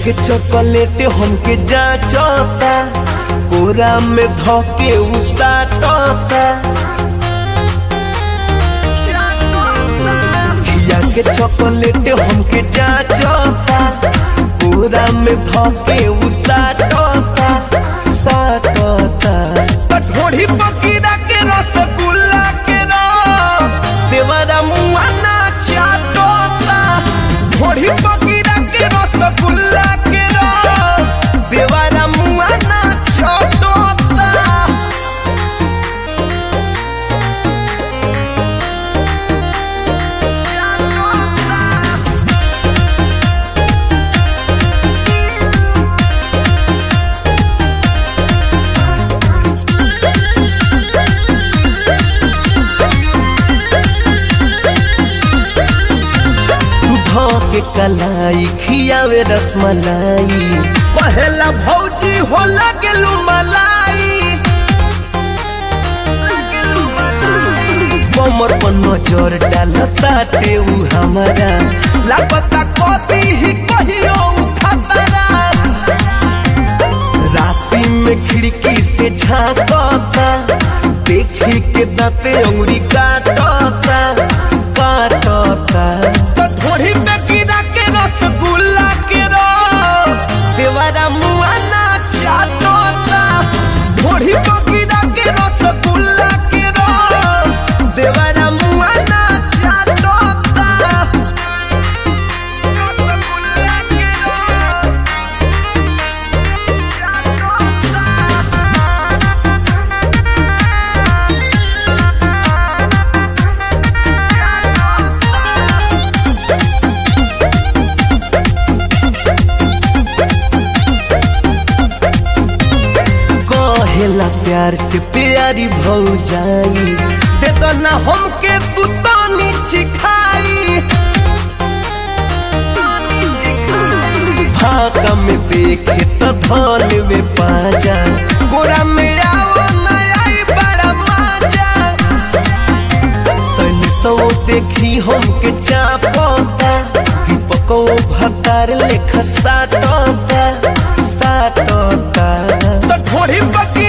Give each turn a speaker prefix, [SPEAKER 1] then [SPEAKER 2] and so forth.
[SPEAKER 1] के चॉकलेट हमके जाचता कोरा में धके उसाटता खिया के चॉकलेट हमके जाचता कोरा में धके उसाटता साटता कठोरी पकीरा के रसगुल्ला के रस देवरा मुआना चाटता ढोरी पकीरा के रसगुल्ला के रस देवरा मुआना चाटता के कलाई खियावे रसमलाई पहला भौजी हो लगलू मलाई कमर पर नजर डालता टे उ हमारा लापता कभी ही कहियो उ खतरा राती में खिड़की से झांकता देखी के दाते अंगुरी काटता काटता ढोड़ी पे गिरा के रसगुल्ला के रस देवारा मुआना चाटता ढोड़ी पे गिरा के रसगुल्ला के रस देवारा मुआना चाटता कहेला प्यार से प्यारी भौ जाई दे दो ना हमके तू तानी चिखाई भागा में देखे तो धन में पाजा गोरा में आओ ना आई बड़ा मजा सन सो देखी हमके चापता दीपको भतार लेखा साटता साटता तो ढोड़ी पक